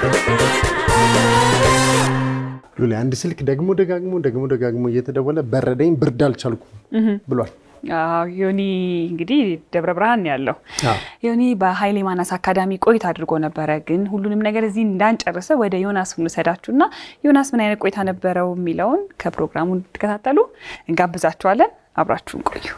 ሉላ አንድ ስልክ ደግሞ ደጋግሞ ደግሞ ደጋግሞ እየተደወለ በረደኝ ብርድ አልቻልኩም ብሏል። አዎ ዮኒ እንግዲህ ደብረ ብርሃን ነው ያለው። አዎ። ዮኒ በሀይሌ ማናስ አካዳሚ ቆይታ አድርጎ ነበረ። ግን ሁሉንም ነገር እዚህ እንዳንጨርሰ ወደ ዮናስ እንውሰዳችሁ እና ዮናስ ምን አይነት ቆይታ ነበረው የሚለውን ከፕሮግራሙ እንድትከታተሉ እንጋብዛችኋለን። አብራችሁን ቆዩ።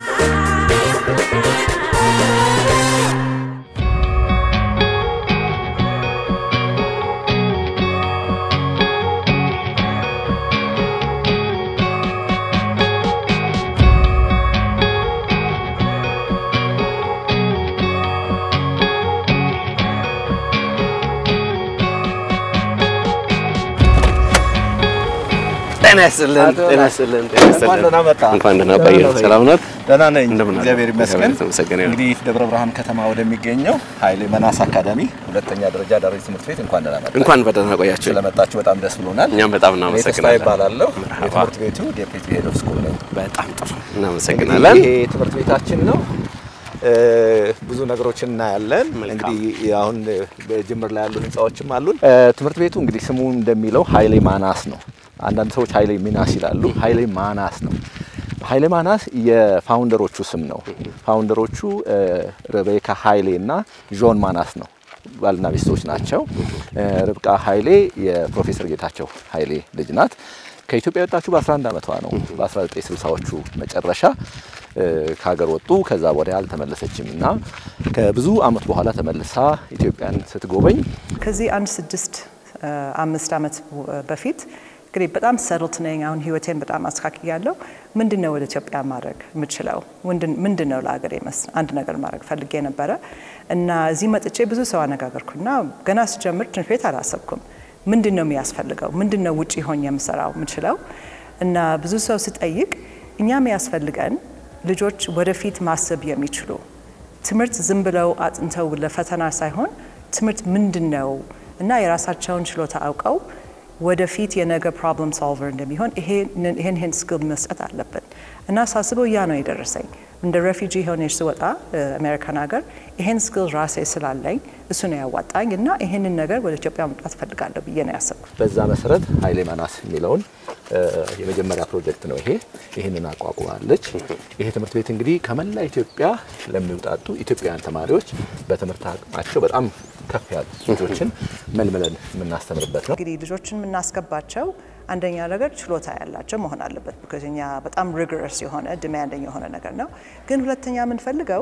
ጤና ይስጥልን። ጤና ይስጥልን። ጤና ይስጥልን። እንኳን ደህና መጣ። እንኳን ደህና ቆየ። ሰላም ናት? ደህና ነኝ፣ እንደምን አለ? እግዚአብሔር ይመስገን። የተመሰገነ ይሁን። እንግዲህ ደብረ ብርሃን ከተማ ወደሚገኘው ኃይሌ መናስ አካዳሚ ሁለተኛ ደረጃ ዳሪ ትምህርት ቤት እንኳን ደህና መጣ። እንኳን በደህና ቆያችሁ። ስለመጣችሁ በጣም ደስ ብሎናል። እኛም በጣም እኔ ተስፋ እናመሰግናለን። ይባላለሁ። መርሐባ። የትምህርት ቤቱ ዴፒቲ ሄድ ኦፍ ስኩል ነኝ። በጣም ጥሩ እናመሰግናለን። ይሄ ትምህርት ቤታችን ነው። እ፣ ብዙ ነገሮችን እናያለን። መልካም። እንግዲህ አሁን በጅምር ላይ ያሉ ህንፃዎችም አሉን። እ፣ ትምህርት ቤቱ እንግዲህ ስሙ እንደሚለው ኃይሌ ማናስ ነው። አንዳንድ ሰዎች ኃይሌ ሚናስ ይላሉ። ኃይሌ ማናስ ነው። ኃይሌ ማናስ የፋውንደሮቹ ስም ነው። ፋውንደሮቹ እ፣ ሬቤካ ኃይሌ እና ዦን ማናስ ነው። ባልና ሚስቶች ናቸው። እ፣ ርብቃ ኃይሌ የፕሮፌሰር ጌታቸው ኃይሌ ልጅ ናት። ከኢትዮጵያ የወጣችሁ በ11 ዓመቷ ነው። በ1960ዎቹ መጨረሻ እ፣ ከሀገር ወጡ። ከዛ ወዲያ አልተመለሰችም እና ከብዙ ዓመት በኋላ ተመልሳ ኢትዮጵያን ስትጎበኝ ከዚህ አንድ ስድስት እ፣ አምስት ዓመት በፊት እንግዲህ በጣም ሰድልት ነኝ። አሁን ህይወቴን በጣም አስተካክያለሁ። ምንድን ነው ወደ ኢትዮጵያ ማድረግ የምችለው? ምንድን ነው ለሀገር መስ አንድ ነገር ማድረግ ፈልጌ ነበረ እና እዚህ መጥቼ ብዙ ሰው አነጋገርኩና ገና ስጀምር ትምህርት ቤት አላሰብኩም። ምንድን ነው የሚያስፈልገው? ምንድን ነው ውጭ ሆኜ የምሰራው የምችለው? እና ብዙ ሰው ስጠይቅ እኛ የሚያስፈልገን ልጆች ወደፊት ማሰብ የሚችሉ ትምህርት ዝም ብለው አጥንተው ለፈተና ሳይሆን ትምህርት ምንድን ነው እና የራሳቸውን ችሎታ አውቀው ወደፊት የነገ ፕሮብለም ሶልቨር እንደሚሆን ይሄን ይሄን ስኪል መስጠት አለብን እና ሳስበው ያ ነው የደረሰኝ። እንደ ሬፊጂ ሆነሽ ስወጣ አሜሪካን ሀገር ይሄን ስኪል ራሴ ስላለኝ እሱ ነው ያዋጣኝ እና ይሄንን ነገር ወደ ኢትዮጵያ መምጣት ፈልጋለሁ ብዬ ነው ያሰብኩት። በዛ መሰረት ኃይሌ ማናስ የሚለውን እ፣ የመጀመሪያ ፕሮጀክት ነው ይሄ። ይህንን አቋቁማለች። ይሄ ትምህርት ቤት እንግዲህ ከመላ ኢትዮጵያ ለሚውጣጡ ኢትዮጵያውያን ተማሪዎች በትምህርት አቅማቸው በጣም ከፍ ያሉ ልጆችን መልምለን የምናስተምርበት ነው። እንግዲህ ልጆችን የምናስገባቸው አንደኛ ነገር ችሎታ ያላቸው መሆን አለበት። ቢኮዝ እኛ በጣም ሪግረስ የሆነ ዲማንዲንግ የሆነ ነገር ነው። ግን ሁለተኛ የምንፈልገው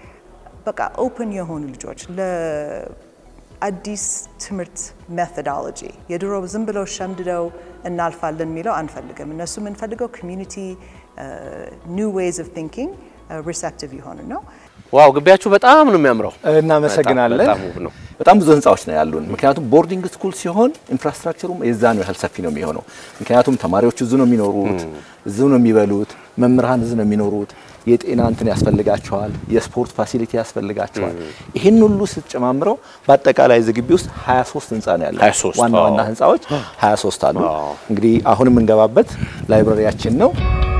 በቃ ኦፕን የሆኑ ልጆች ለአዲስ ትምህርት ሜቶዶሎጂ የድሮ ዝም ብለው ሸምድደው እናልፋለን የሚለው አንፈልግም። እነሱ የምንፈልገው ኮሚዩኒቲ ኒው ዌይዝ ኦፍ ቲንኪንግ ሪሴፕቲቭ የሆኑ ነው። ዋው ግቢያችሁ በጣም ነው የሚያምረው። እናመሰግናለን። በጣም ውብ ነው። በጣም ብዙ ህንፃዎች ነው ያሉን። ምክንያቱም ቦርዲንግ ስኩል ሲሆን ኢንፍራስትራክቸሩም የዛኑ ያህል ሰፊ ነው የሚሆነው። ምክንያቱም ተማሪዎቹ እዚሁ ነው የሚኖሩት፣ እዚሁ ነው የሚበሉት፣ መምህራን እዚሁ ነው የሚኖሩት። የጤና እንትን ያስፈልጋቸዋል፣ የስፖርት ፋሲሊቲ ያስፈልጋቸዋል። ይህን ሁሉ ስትጨማምረው በአጠቃላይ እዚህ ግቢ ውስጥ 23 ህንፃ ነው ያለው። 23 ዋና ዋና አዎ። ህንፃዎች 23 አሉ። አዎ። እንግዲህ አሁን የምንገባበት ላይብረሪያችን ነው።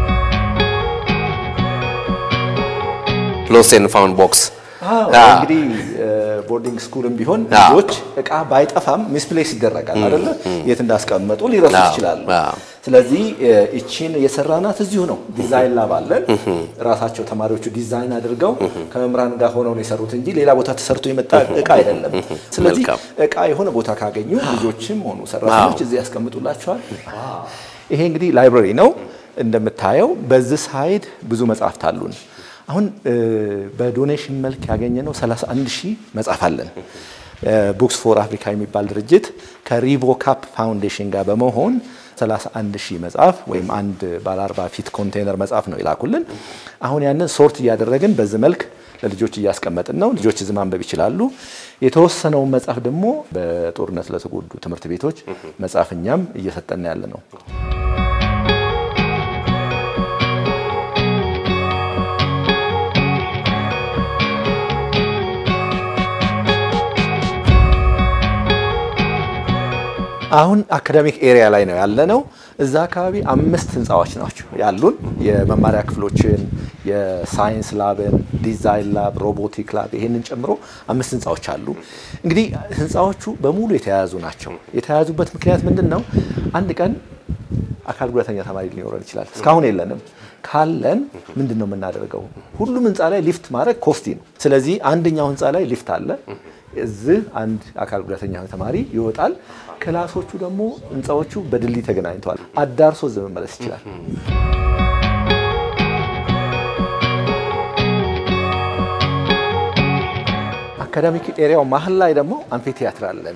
ሎስት ኤንድ ፋውንድ ቦክስ እንግዲህ ቦርዲንግ ስኩልም ቢሆን አዎ። ልጆች እቃ ባይጠፋም ሚስፕሌስ ይደረጋል አይደለ? የት እንዳስቀመጡ ሊረሱ አዎ፣ ይችላሉ። አዎ። ስለዚህ እቺን የሰራናት እዚሁ ነው። ዲዛይን ላብ አለን። ራሳቸው ተማሪዎቹ ዲዛይን አድርገው ከመምህራን ጋር ሆነው ነው የሰሩት እንጂ ሌላ ቦታ ተሰርቶ የመጣ እቃ አይደለም። ስለዚህ መልካም። እቃ የሆነ ቦታ ካገኙ ልጆችም ሆኑ ሰራተኞች እዚህ ያስቀምጡላቸዋል። ይሄ እንግዲህ ላይብረሪ ነው እንደምታየው። በዚህ ሳይድ ብዙ መጽሐፍት አሉን። አሁን እ፣ በዶኔሽን መልክ ያገኘነው 31 ሺህ መጽሐፍ አለን። ቡክስ ፎር አፍሪካ የሚባል ድርጅት ከሪቮካፕ ፋውንዴሽን ጋር በመሆን 31 ሺህ መጽሐፍ ወይም አንድ ባለ 40 ፊት ኮንቴነር መጽሐፍ ነው የላኩልን። አሁን ያንን ሶርት እያደረግን በዚህ መልክ ለልጆች እያስቀመጥን ነው። ልጆች እዚህ ማንበብ ይችላሉ። የተወሰነውን መጽሐፍ ደግሞ በጦርነት ለተጎዱ ትምህርት ቤቶች መጽሐፍ እኛም እየሰጠን ያለ ነው። አሁን አካዳሚክ ኤሪያ ላይ ነው ያለነው። እዛ አካባቢ አምስት ህንፃዎች ናቸው ያሉን የመማሪያ ክፍሎችን፣ የሳይንስ ላብን፣ ዲዛይን ላብ፣ ሮቦቲክ ላብ ይሄንን ጨምሮ አምስት ህንፃዎች አሉ። እንግዲህ ህንፃዎቹ በሙሉ የተያያዙ ናቸው። የተያያዙበት ምክንያት ምንድን ነው? አንድ ቀን አካል ጉዳተኛ ተማሪ ሊኖረን ይችላል። እስካሁን የለንም። ካለን ምንድን ነው የምናደርገው? ሁሉም ህንፃ ላይ ሊፍት ማድረግ ኮስቲ ነው። ስለዚህ አንደኛው ህንፃ ላይ ሊፍት አለ። እዚህ አንድ አካል ጉዳተኛ ተማሪ ይወጣል። ክላሶቹ ደግሞ ህንፃዎቹ በድልድይ ተገናኝተዋል። አዳርሶ እዚህ መመለስ ይችላል። አካዳሚክ ኤሪያው መሀል ላይ ደግሞ አምፊ ቲያትር አለን።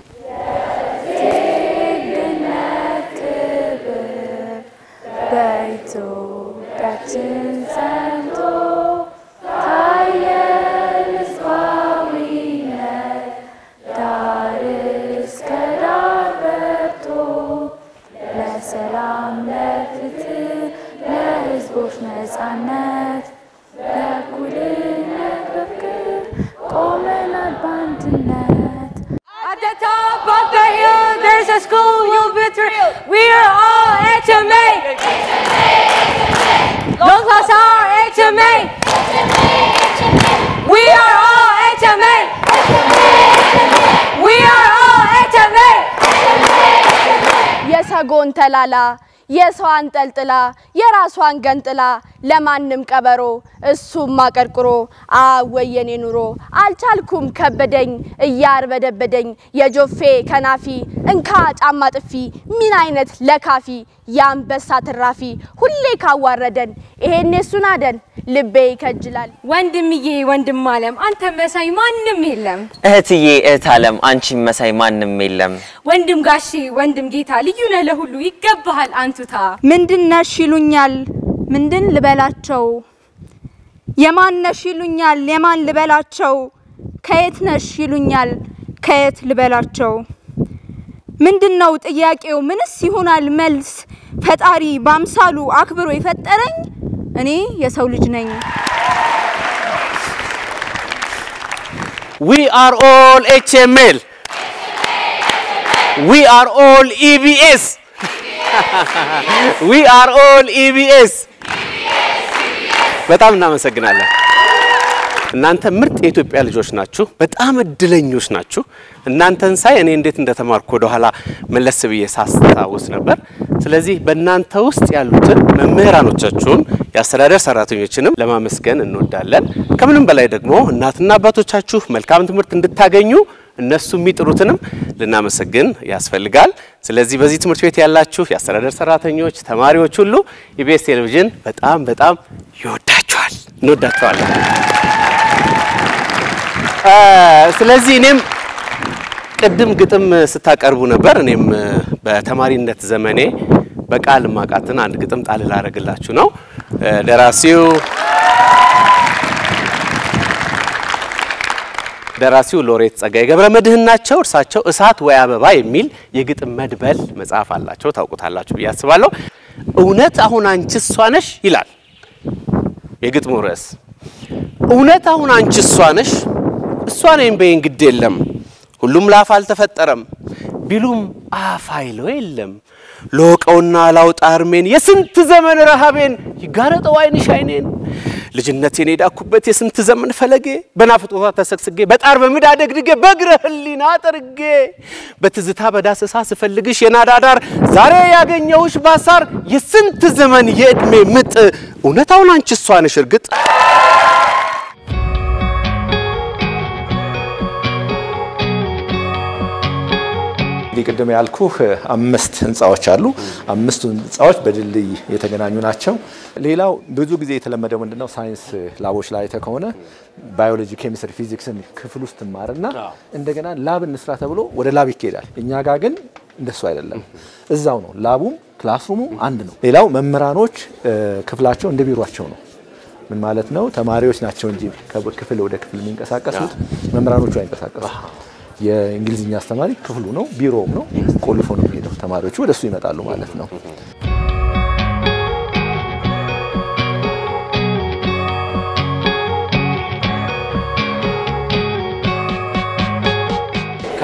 በኢትዮጵያችን ጸንቶ ታየ ሕዝባዊነት ዳር እስከ ዳር በርቶ ለሰላም ለፍትህ ለሕዝቦች ነጻነት ለእኩልነት በፍቅር ቆመናል በአንድነት At the top of the hill, there's a school you'll be thrilled. We are all HMA. Long class are HMA. We are all HMA. We are all HMA. የሰጎን ተላላ የሰው አንጠልጥላ የራሷን ገንጥላ ለማንም ቀበሮ እሱም አቀርቅሮ አወየኔ ኑሮ አልቻልኩም ከበደኝ እያርበደበደኝ የጆፌ ከናፊ እንካ ጫማ ጥፊ ምን አይነት ለካፊ የአንበሳ ትራፊ ሁሌ ካዋረደን ይሄኔ እሱን አደን ልቤ ይከጅላል። ወንድምዬ ወንድም አለም አንተ መሳይ ማንም የለም። እህትዬ እህት አለም አንቺን መሳይ ማንም የለም። ወንድም ጋሼ ወንድም ጌታ ልዩ ነህ ለሁሉ ይገባሃል አንቱታ። ምንድን ነሽ ይሉኛል ምንድን ልበላቸው? የማን ነሽ ይሉኛል የማን ልበላቸው? ከየት ነሽ ይሉኛል ከየት ልበላቸው? ምንድን ነው ጥያቄው? ምንስ ይሆናል መልስ? ፈጣሪ በአምሳሉ አክብሮ የፈጠረኝ እኔ የሰው ልጅ ነኝ። We are all HML. We are all EBS. We are all EBS. በጣም እናመሰግናለን። እናንተ ምርጥ የኢትዮጵያ ልጆች ናችሁ። በጣም እድለኞች ናችሁ። እናንተን ሳይ እኔ እንዴት እንደተማርኩ ወደኋላ መለስ ብዬ ሳስታውስ ነበር። ስለዚህ በእናንተ ውስጥ ያሉትን መምህራኖቻችሁን፣ የአስተዳደር ሰራተኞችንም ለማመስገን እንወዳለን። ከምንም በላይ ደግሞ እናትና አባቶቻችሁ መልካም ትምህርት እንድታገኙ እነሱ የሚጥሩትንም ልናመሰግን ያስፈልጋል። ስለዚህ በዚህ ትምህርት ቤት ያላችሁ የአስተዳደር ሰራተኞች፣ ተማሪዎች ሁሉ ኢቢኤስ ቴሌቪዥን በጣም በጣም ይወዳችኋል፣ እንወዳችኋለን። ስለዚህ እኔም ቅድም ግጥም ስታቀርቡ ነበር። እኔም በተማሪነት ዘመኔ በቃል ማቃትን አንድ ግጥም ጣል ላደርግላችሁ ነው። ደራሲው ደራሲው ሎሬት ጸጋዬ ገብረ መድኅን ናቸው። እርሳቸው እሳት ወይ አበባ የሚል የግጥም መድበል መጽሐፍ አላቸው። ታውቁታላችሁ ብዬ አስባለሁ። እውነት አሁን አንቺ እሷ ነሽ ይላል የግጥሙ ርዕስ። እውነት አሁን አንቺ እሷ ነሽ እሷ ነኝ በይን ግድ የለም ሁሉም ላፍ አልተፈጠረም ቢሉም አፍ አይለው የለም ለወቀውና ላውጣ እርሜን የስንት ዘመን ረሃቤን ይጋረጠው አይንሽ አይኔን ልጅነቴን የዳኩበት የስንት ዘመን ፈለጌ በናፍቆቷ ተሰግስጌ በጣር በምድ አደግድጌ በእግረ ህሊና ጠርጌ በትዝታ በዳሰሳ ስፈልግሽ የናዳዳር ዛሬ ያገኘውሽ ባሳር የስንት ዘመን የዕድሜ ምጥ እውነታውን አንቺ እሷ ነሽ እርግጥ እንግዲህ ቅድም ያልኩህ አምስት ህንፃዎች አሉ። አምስቱ ህንፃዎች በድልድይ የተገናኙ ናቸው። ሌላው ብዙ ጊዜ የተለመደው ምንድነው ሳይንስ ላቦች ላይ አይተህ ከሆነ ባዮሎጂ፣ ኬሚስትሪ፣ ፊዚክስን ክፍል ውስጥ ትማርና እንደገና ላብ እንስራ ተብሎ ወደ ላብ ይካሄዳል። እኛ ጋር ግን እንደሱ አይደለም። እዛው ነው ላቡም ክላስሩሙም አንድ ነው። ሌላው መምህራኖች ክፍላቸው እንደ ቢሯቸው ነው። ምን ማለት ነው? ተማሪዎች ናቸው እንጂ ከክፍል ወደ ክፍል የሚንቀሳቀሱት መምህራኖቹ አይንቀሳቀሱ። የእንግሊዝኛ አስተማሪ ክፍሉ ነው፣ ቢሮውም ነው። ቆልፎ ነው የሚሄደው። ተማሪዎቹ ወደሱ ይመጣሉ ማለት ነው።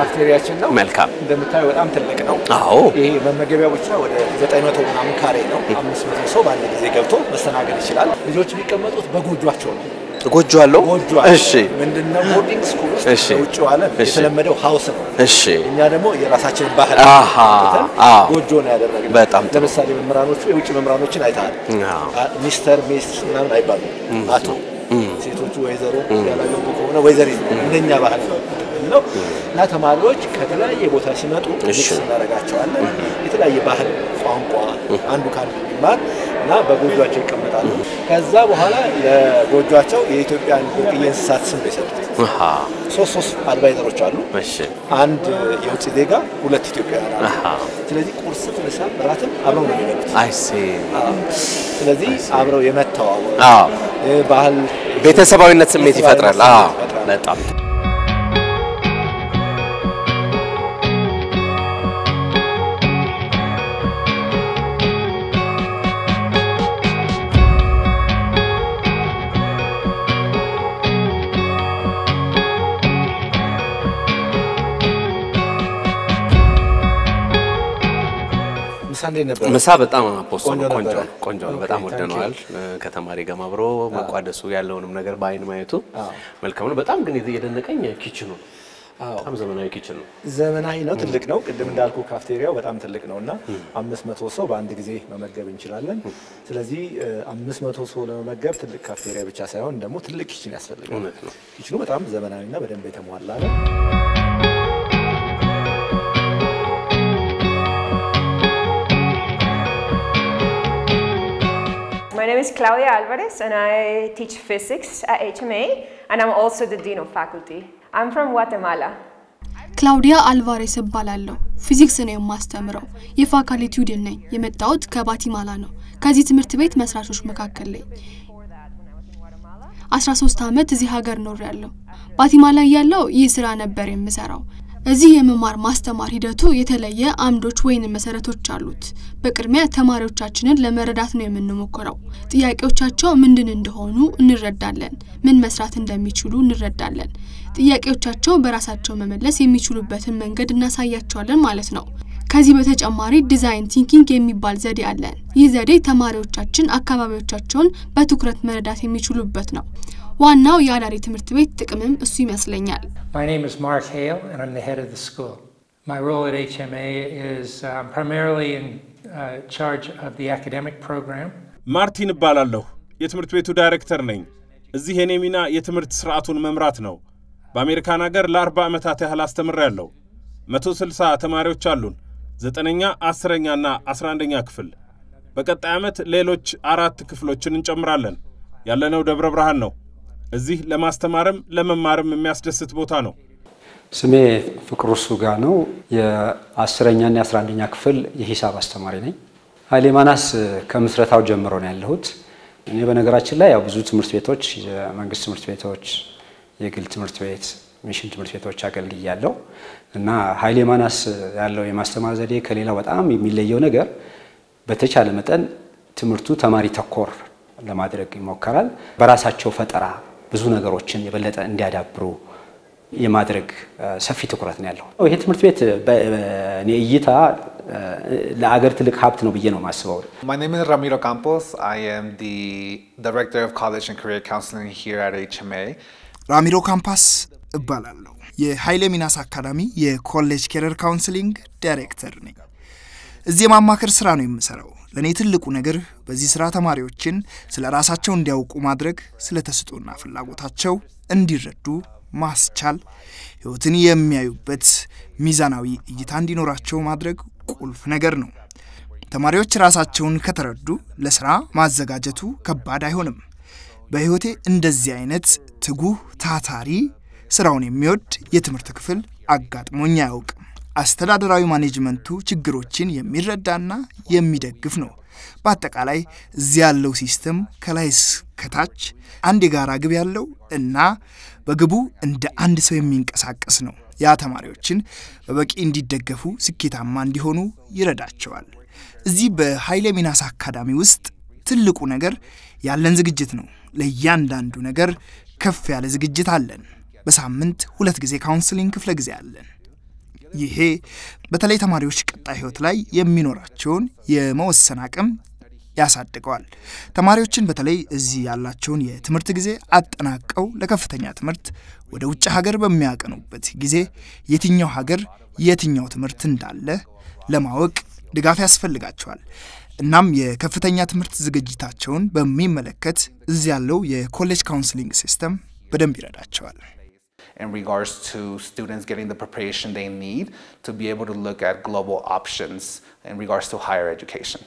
ካፍቴሪያችን ነው። መልካም። እንደምታየው በጣም ትልቅ ነው። አዎ። ይሄ መመገቢያ ብቻ ወደ 900 ምናምን ካሬ ነው። 500 ሰው በአንድ ጊዜ ገብቶ መስተናገድ ይችላል። ልጆች የሚቀመጡት በጎጇቸው ነው። ጎጆ አለው። ጎጆ እሺ፣ ምንድነው ቦርዲንግ ስኩል ውስጥ እሺ። በውጭው ዓለም እሺ። የተለመደው ሀውስ ነው። እሺ፣ እኛ ደግሞ የራሳችንን ባህል አሃ፣ ትተን አዎ። ጎጆ ነው ያደረግነው። በጣም ጥሩ። ለምሳሌ መምህራኖቹ የውጭ መምህራኖችን አይተሃል። አዎ። አ- ሚስተር ሚስ ምናምን አይባሉም። አቶ ሴቶቹ ወይዘሮ ያላገቡ ከሆነ ወይዘሪት ነው። እንደኛ ባህል ነው ነው እና ተማሪዎች ከተለያየ ቦታ ሲመጡ እሺ። ሚክስ እናደርጋቸዋለን። የተለያየ ባህል፣ ቋንቋ አንዱ ከአንዱ እንዲማር እና በጎጇቸው ይቀመጣሉ። ከዛ በኋላ ለጎጇቸው የኢትዮጵያን ብርቅዬ እንስሳት ስም ነው የሰጡት። አሃ፣ ሶስት ሶስት አድቫይዘሮች አሉ። እሺ፣ አንድ የውጭ ዜጋ፣ ሁለት ኢትዮጵያውያን አሉ። አሃ፣ ስለዚህ ቁርስ፣ ምሳ፣ እራትም አብረው ነው የሚበሉት። አይ ሲ ስለዚህ አብረው የመተዋወቅ አዎ፣ እ፣ ባህል ቤተሰባዊነት ስሜት ይፈጥራል። ቤተሰባዊነት አዎ፣ ስሜት ይፈጥራል። በጣም ጥሩ። ምሳ እንዴት ነበር? ምሳ በጣም አፖስቶ ቆንጆ ነው። ቆንጆ ነበረ። ነው። ቆንጆ ነው። ኦኬ፣ በጣም ታንክ ወደነዋል። ከተማሪ ጋር አብሮ መቋደሱ ያለውንም ነገር በአይን ማየቱ አዎ። መልካም ነው። በጣም ግን የደነቀኝ ኪችኑ ነው። በጣም ዘመናዊ ኪችን ነው። ዘመናዊ ነው፣ ትልቅ ነው። ቅድም እንዳልኩ ካፍቴሪያው በጣም ትልቅ ነው እና አምስት መቶ ሰው በአንድ ጊዜ መመገብ እንችላለን። ስለዚህ አምስት መቶ ሰው ለመመገብ ትልቅ ካፍቴሪያ ብቻ ሳይሆን ደግሞ ትልቅ ኪችን ያስፈልጋል። እውነት ነው። ኪችኑ በጣም ዘመናዊና በደንብ የተሟላ ነው። My name is Claudia Alvarez, and I teach physics at HMA, and I'm also the Dean of Faculty. I'm from Guatemala. ክላውዲያ አልቫሬስ እባላለሁ። ፊዚክስ ነው የማስተምረው። የፋካልቲው ዲን ነኝ። የመጣሁት ከባቲማላ ነው። ከዚህ ትምህርት ቤት መስራቾች መካከል ነኝ። 13 ዓመት እዚህ ሀገር ኖሬያለሁ። ባቲማላ እያለሁ ይህ ስራ ነበር የምሰራው። እዚህ የመማር ማስተማር ሂደቱ የተለየ አምዶች ወይንም መሰረቶች አሉት። በቅድሚያ ተማሪዎቻችንን ለመረዳት ነው የምንሞክረው። ጥያቄዎቻቸው ምንድን እንደሆኑ እንረዳለን። ምን መስራት እንደሚችሉ እንረዳለን። ጥያቄዎቻቸው በራሳቸው መመለስ የሚችሉበትን መንገድ እናሳያቸዋለን ማለት ነው። ከዚህ በተጨማሪ ዲዛይን ቲንኪንግ የሚባል ዘዴ አለን። ይህ ዘዴ ተማሪዎቻችን አካባቢዎቻቸውን በትኩረት መረዳት የሚችሉበት ነው። ዋናው የአዳሪ ትምህርት ቤት ጥቅምም እሱ ይመስለኛል። My name is Mark Hale, and I'm the head of the school. My role at HMA is um, primarily in uh, charge of the academic program. ማርቲን እባላለሁ። የትምህርት ቤቱ ዳይሬክተር ነኝ። እዚህ የኔ ሚና የትምህርት ስርዓቱን መምራት ነው። በአሜሪካን ሀገር ለአርባ ዓመታት ያህል አስተምሬያለሁ። መቶ ስልሳ ተማሪዎች አሉን። ዘጠነኛ አስረኛና አስራ አንደኛ ክፍል። በቀጣይ ዓመት ሌሎች አራት ክፍሎችን እንጨምራለን። ያለነው ደብረ ብርሃን ነው። እዚህ ለማስተማርም ለመማርም የሚያስደስት ቦታ ነው። ስሜ ፍቅሩ ሱጋ ነው። የአስረኛና የአስራ አንደኛ ክፍል የሂሳብ አስተማሪ ነኝ። ኃይሌ ማናስ ከምስረታው ጀምሮ ነው ያለሁት። እኔ በነገራችን ላይ ያው ብዙ ትምህርት ቤቶች፣ የመንግስት ትምህርት ቤቶች፣ የግል ትምህርት ቤት፣ ሚሽን ትምህርት ቤቶች አገልግያለሁ እና ኃይሌ ማናስ ያለው የማስተማር ዘዴ ከሌላው በጣም የሚለየው ነገር በተቻለ መጠን ትምህርቱ ተማሪ ተኮር ለማድረግ ይሞከራል። በራሳቸው ፈጠራ ብዙ ነገሮችን የበለጠ እንዲያዳብሩ የማድረግ ሰፊ ትኩረት ነው ያለው። ይሄ ትምህርት ቤት በእኔ እይታ ለአገር ትልቅ ሀብት ነው ብዬ ነው የማስበው። My name is Ramiro Campos. I am the Director of College and Career Counseling here at HMA. ራሚሮ ካምፓስ እባላለሁ። የኃይሌ ሚናስ አካዳሚ የኮሌጅ ኬሪየር ካውንስሊንግ ዳይሬክተር ነኝ። እዚህ የማማከር ስራ ነው የምሰራው። ለእኔ ትልቁ ነገር በዚህ ስራ ተማሪዎችን ስለ ራሳቸው እንዲያውቁ ማድረግ፣ ስለ ተስጦና ፍላጎታቸው እንዲረዱ ማስቻል፣ ህይወትን የሚያዩበት ሚዛናዊ እይታ እንዲኖራቸው ማድረግ ቁልፍ ነገር ነው። ተማሪዎች ራሳቸውን ከተረዱ ለስራ ማዘጋጀቱ ከባድ አይሆንም። በህይወቴ እንደዚህ አይነት ትጉህ ታታሪ ስራውን የሚወድ የትምህርት ክፍል አጋጥሞኝ አያውቅም። አስተዳደራዊ ማኔጅመንቱ ችግሮችን የሚረዳና የሚደግፍ ነው። በአጠቃላይ እዚህ ያለው ሲስተም ከላይ እስከታች አንድ የጋራ ግብ ያለው እና በግቡ እንደ አንድ ሰው የሚንቀሳቀስ ነው። ያ ተማሪዎችን በበቂ እንዲደገፉ፣ ስኬታማ እንዲሆኑ ይረዳቸዋል። እዚህ በኃይለ ሚናስ አካዳሚ ውስጥ ትልቁ ነገር ያለን ዝግጅት ነው። ለእያንዳንዱ ነገር ከፍ ያለ ዝግጅት አለን። በሳምንት ሁለት ጊዜ ካውንስሊንግ ክፍለ ጊዜ አለን። ይሄ በተለይ ተማሪዎች ቀጣይ ህይወት ላይ የሚኖራቸውን የመወሰን አቅም ያሳድገዋል። ተማሪዎችን በተለይ እዚህ ያላቸውን የትምህርት ጊዜ አጠናቀው ለከፍተኛ ትምህርት ወደ ውጭ ሀገር በሚያቀኑበት ጊዜ የትኛው ሀገር የትኛው ትምህርት እንዳለ ለማወቅ ድጋፍ ያስፈልጋቸዋል። እናም የከፍተኛ ትምህርት ዝግጅታቸውን በሚመለከት እዚህ ያለው የኮሌጅ ካውንስሊንግ ሲስተም በደንብ ይረዳቸዋል። in regards to students getting the preparation they need to be able to look at global options in regards to higher education.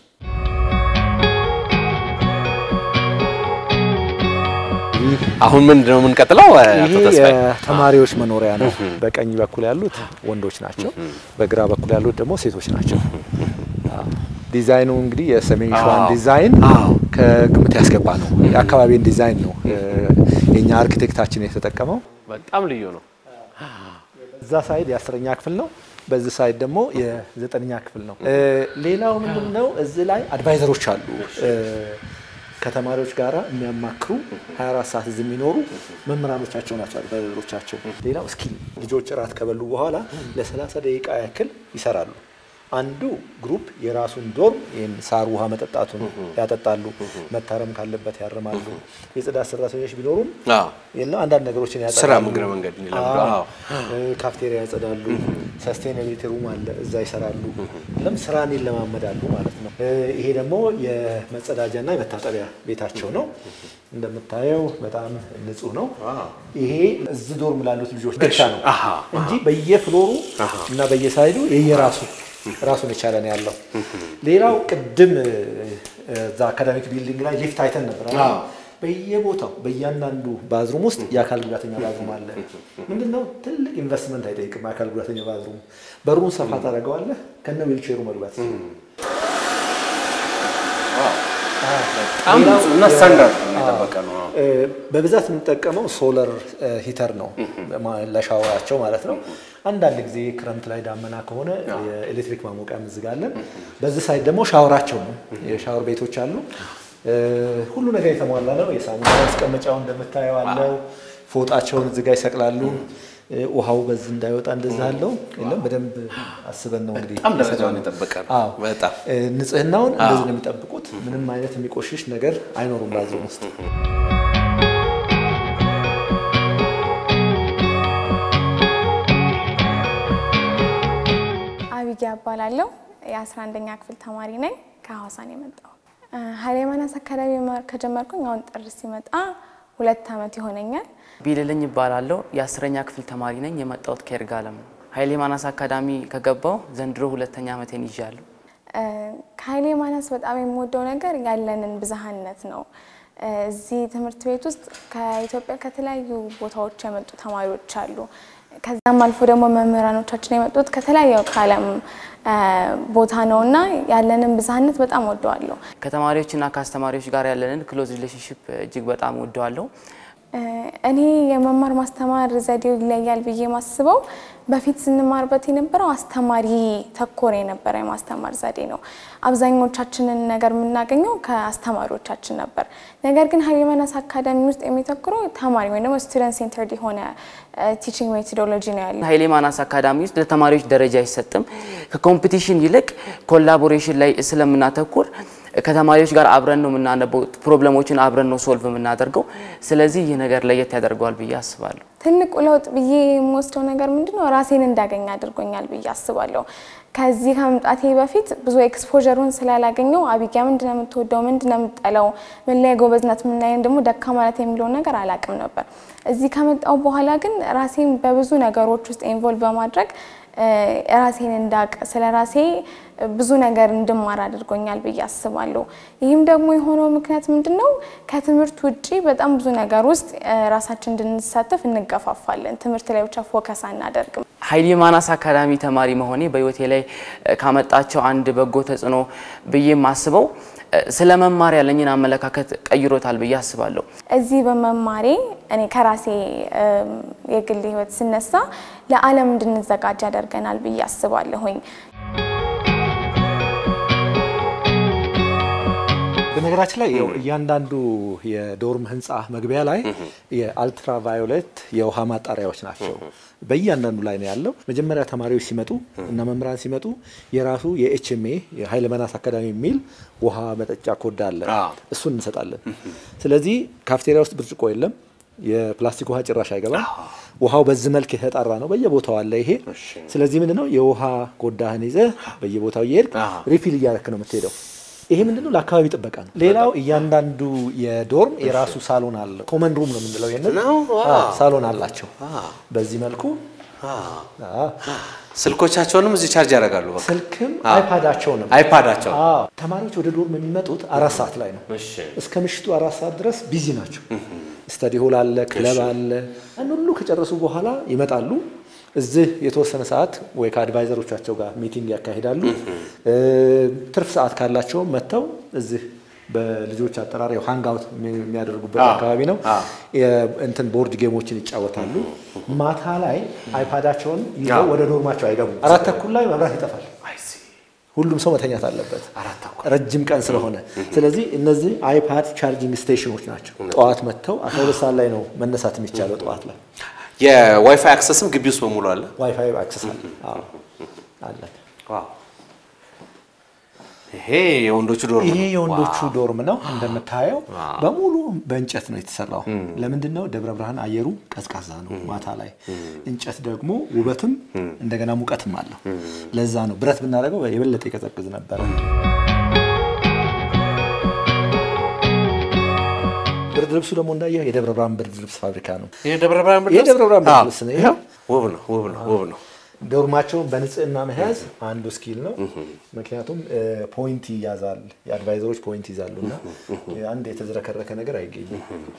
አሁን ምንድን ነው የምንቀጥለው? አቶ ይሄ ተስፋዬ የተማሪዎች መኖሪያ ነው። በቀኝ በኩል ያሉት ወንዶች ናቸው፣ በግራ በኩል ያሉት ደግሞ ሴቶች ናቸው። አዎ። ዲዛይኑ እንግዲህ የሰሜን ሸዋን አዎ። ዲዛይን ከግምት ያስገባ ነው። የአካባቢን ዲዛይን ነው የኛ አርኪቴክታችን የተጠቀመው። በጣም ልዩ ነው። እዛ ሳይድ የአስረኛ ክፍል ነው፣ በዚህ ሳይድ ደግሞ የዘጠነኛ ክፍል ነው። ሌላው ምንድን ነው እዚህ ላይ አድቫይዘሮች አሉ እ፣ ከተማሪዎች ጋር የሚያማክሩ 24 ሰዓት እዚህ የሚኖሩ መምህራኖቻቸው ናቸው አድቫይዘሮቻቸው። ሌላው እስኪ ልጆች እራት ከበሉ በኋላ ለ30 ደቂቃ ያክል ይሰራሉ። አንዱ ግሩፕ የራሱን ዶርም ይህን ሳር ውሃ መጠጣቱን ያጠጣሉ፣ መታረም ካለበት ያርማሉ። የጽዳት ሰራተኞች ቢኖሩም አዎ። የለም አንዳንድ ነገሮችን ያጸዳሉ። ስራ እግረ መንገድ እንዲለምዱ፣ አዎ። አዎ። እ፣ ካፍቴሪያ ያጸዳሉ። ሰስቴናቢሊቲ ሩም አለ፣ እዛ ይሰራሉ። ለም ስራን ይለማመዳሉ ማለት ነው። እ፣ ይሄ ደግሞ የመጸዳጃና የመታጠቢያ ቤታቸው ነው። እንደምታየው በጣም ንጹህ ነው። ይሄ እዚህ ዶርም ላሉት ልጆች ብቻ ነው አሃ፣ እንጂ በየፍሎሩ እና በየሳይዱ የየራሱ ራሱን የቻለ ነው ያለው። ሌላው ቅድም እ፣ እዛ አካዳሚክ ቢልዲንግ ላይ ሊፍት አይተን ነበር አይደል? አዎ። በየቦታው በእያንዳንዱ ባዝሩም ውስጥ የአካል ጉዳተኛ ባዝሩም አለ። ምንድን ነው ትልቅ ኢንቨስትመንት አይጠይቅም። የአካል ጉዳተኛ ባዝሩም በሩን ሰፋ ታደርገዋለህ ከነ ዊልቼሩ መግባት በጣም ንጹህ እና ስታንዳርድ የጠበቀ ነው። እ፣ በብዛት የምንጠቀመው ሶለር ሂተር ነው ማ- ለሻወራቸው ማለት ነው። አንዳንድ ጊዜ ክረምት ላይ ዳመና ከሆነ የኤሌክትሪክ ማሞቂያ እንዝጋለን። በዚህ ሳይድ ደግሞ ሻወራቸው ነው። የሻወር ቤቶች አሉ። እ፣ ሁሉ ነገር የተሟላ ነው። የሳሙና ማስቀመጫው እንደምታየው አለው። ፎጣቸውን እዚህ ጋር ይሰቅላሉ። እ፣ ውሃው በዚህ እንዳይወጣ እንደዚህ አለው። የለም በደንብ አስበን ነው እንግዲህ በጣም ደረጃውን የሰራነው። የጠበቀ ነው። አዎ። በጣም እ፣ ንጽህናውን እንደዚህ አዎ። ነው የሚጠብቁት። ምንም አይነት የሚቆሽሽ ነገር አይኖሩም ባዝሩም ውስጥ። አቢጊያ እባላለሁ። የ11ኛ ክፍል ተማሪ ነኝ። ከሐዋሳ ነው የመጣው። ኃይሌ ማናስ አካዳሚ መማር ከጀመርኩኝ አሁን ጥር ሲመጣ ሁለት ዓመት ይሆነኛል። ቢልልኝ ይባላለሁ። የአስረኛ ክፍል ተማሪ ነኝ። የመጣሁት ከይርጋለም ነው። ኃይሌ ማናስ አካዳሚ ከገባው ዘንድሮ ሁለተኛ ዓመቴን ይዣለሁ። እ፣ ከኃይሌ ማናስ በጣም የምወደው ነገር ያለንን ብዝሃነት ነው። እ፣ እዚህ ትምህርት ቤት ውስጥ ከኢትዮጵያ ከተለያዩ ቦታዎች የመጡ ተማሪዎች አሉ። ከዛም አልፎ ደግሞ መምህራኖቻችን የመጡት ከተለያዩ ከዓለም እ፣ ቦታ ነው እና ያለንን ብዝሃነት በጣም ወደዋለሁ። ከተማሪዎችና ከአስተማሪዎች ጋር ያለንን ክሎዝ ሪሌሽንሽፕ እጅግ በጣም ወደዋለሁ። እ፣ እኔ የመማር ማስተማር ዘዴው ይለያል ብዬ ማስበው በፊት ስንማርበት የነበረው አስተማሪ ተኮር የነበረ የማስተማር ዘዴ ነው። አብዛኞቻችንን ነገር የምናገኘው ከአስተማሪዎቻችን ነበር። ነገር ግን ኃይሌ ማናስ አካዳሚ ውስጥ የሚተኩረው ተማሪ ወይም ደግሞ ስቱደንት ሴንተርድ የሆነ ቲቺንግ ሜቶዶሎጂ ነው ያለው። ኃይሌ ማናስ አካዳሚ ውስጥ ለተማሪዎች ደረጃ አይሰጥም። ከኮምፒቲሽን ይልቅ ኮላቦሬሽን ላይ ስለምናተኩር ከተማሪዎች ጋር አብረን ነው የምናነበው፣ ፕሮብለሞችን አብረን ነው ሶልቭ የምናደርገው። ስለዚህ ይህ ነገር ለየት ያደርገዋል ብዬ አስባለሁ። ትልቁ ለውጥ ብዬ የምወስደው ነገር ምንድን ነው? ራሴን እንዳገኝ አድርጎኛል ብዬ አስባለሁ። ከዚህ ከመምጣቴ በፊት ብዙ ኤክስፖዠሩን ስላላገኘው አቢጊያ ምንድን ነው የምትወደው፣ ምንድን ነው የምትጠላው፣ ምን ላይ ጎበዝ ናት፣ ምን ላይ ደግሞ ደካማ ናት የሚለውን ነገር አላቅም ነበር። እዚህ ከመጣው በኋላ ግን ራሴን በብዙ ነገሮች ውስጥ ኢንቮልቭ በማድረግ እ፣ ራሴን እንዳቅ ስለ ራሴ ብዙ ነገር እንድማር አድርጎኛል ብዬ አስባለሁ። ይህም ደግሞ የሆነው ምክንያት ምንድን ነው? ከትምህርት ውጪ በጣም ብዙ ነገር ውስጥ እ፣ ራሳችን እንድንሳተፍ እንገፋፋለን። ትምህርት ላይ ብቻ ፎከስ አናደርግም። ኃይሌ ማናስ አካዳሚ ተማሪ መሆኔ በህይወቴ ላይ እ፣ ካመጣቸው አንድ በጎ ተጽዕኖ ብዬ የማስበው እ፣ ስለ መማር ያለኝን አመለካከት ቀይሮታል ብዬ አስባለሁ። እዚህ በመማሬ እኔ ከራሴ እም፣ የግል ህይወት ስነሳ ለዓለም እንድንዘጋጅ ያደርገናል ብዬ አስባለሁኝ። በነገራችን ላይ ያው እያንዳንዱ የዶርም ህንፃ መግቢያ ላይ የአልትራቫዮሌት የውሃ ማጣሪያዎች ናቸው። በእያንዳንዱ ላይ ነው ያለው። መጀመሪያ ተማሪዎች ሲመጡ እና መምህራን ሲመጡ የራሱ የኤችኤምኤ የኃይለ መናስ አካዳሚ የሚል ውሃ መጠጫ ኮዳ አለ። እሱን እንሰጣለን። ስለዚህ ካፍቴሪያ ውስጥ ብርጭቆ የለም። የፕላስቲክ ውሃ ጭራሽ አይገባም። ውሃው በዚህ መልክ የተጣራ ነው። በየቦታው አለ ይሄ። ስለዚህ ምንድነው የውሃ ኮዳህን ይዘህ በየቦታው እየሄድክ ሪፊል እያረክ ነው የምትሄደው። ይሄ ምንድነው ለአካባቢ ጥበቃ ነው። ሌላው እያንዳንዱ የዶርም የራሱ ሳሎን አለው። ኮመን ሩም ነው የምንለው ይሄንን። አዎ፣ ሳሎን አላቸው። በዚህ መልኩ ስልኮቻቸውንም እዚህ ቻርጅ ያደርጋሉ። በቃ ስልክም አዎ። አይፓዳቸውንም አይፓዳቸው አዎ። ተማሪዎች ወደ ዶርም የሚመጡት አራት ሰዓት ላይ ነው። እስከ ምሽቱ አራት ሰዓት ድረስ ቢዚ ናቸው። ስተዲ ሆል አለ፣ ክለብ አለ። ያን ሁሉ ከጨረሱ በኋላ ይመጣሉ። እዚህ የተወሰነ ሰዓት ወይ ከአድቫይዘሮቻቸው ጋር ሚቲንግ ያካሂዳሉ። ትርፍ ሰዓት ካላቸው መጥተው እዚህ በልጆች አጠራር ያው ሃንግ አውት የሚያደርጉበት አዎ። አካባቢ ነው። አዎ። የ- እንትን ቦርድ ጌሞችን ይጫወታሉ። ማታ ላይ አይፓዳቸውን ይዘው አዎ። ወደ ዶርማቸው አይገቡም። አራት ተኩል ላይ መብራት ይጠፋል። ሁሉም ሰው መተኛት አለበት፣ ረጅም ቀን ስለሆነ። ስለዚህ እነዚህ አይፓድ ቻርጂንግ ስቴሽኖች ናቸው። ጠዋት መጥተው 12 ሰዓት ላይ ነው መነሳት የሚቻለው ጠዋት ላይ የዋይፋይ አክሰስም ግቢ ውስጥ በሙሉ አለ። ዋይፋይ አክሰስ አለ። አዎ፣ አለ። ይሄ የወንዶቹ ዶርም ይሄ ነው። የወንዶቹ ዋው። ዶርም ነው እንደምታየው፣ ዋው። በሙሉ በእንጨት ነው የተሰራው። ለምንድን ነው? ደብረ ብርሃን አየሩ ቀዝቃዛ ነው ማታ ላይ። እንጨት ደግሞ ውበትም እንደገና ሙቀትም አለው። ለዛ ነው ብረት ብናደርገው የበለጠ ይቀዘቅዝ ነበረ። ብርድ ልብሱ ደግሞ እንዳየው የደብረ ብርሃን ብርድ ልብስ ፋብሪካ ነው። የደብረ ብርሃን ብርድ ልብስ? የደብረ ብርሃን ብርድ አዎ። ልብስ ነው። ይኸው ውብ ነው፣ ውብ ነው፣ ውብ ነው። ዶርማቸውን በንጽህና መያዝ አንዱ ስኪል ነው። ምክንያቱም ፖይንት ይያዛል፣ የአድቫይዘሮች ፖይንት ይዛሉ እና አንድ የተዝረከረከ ነገር አይገኝም።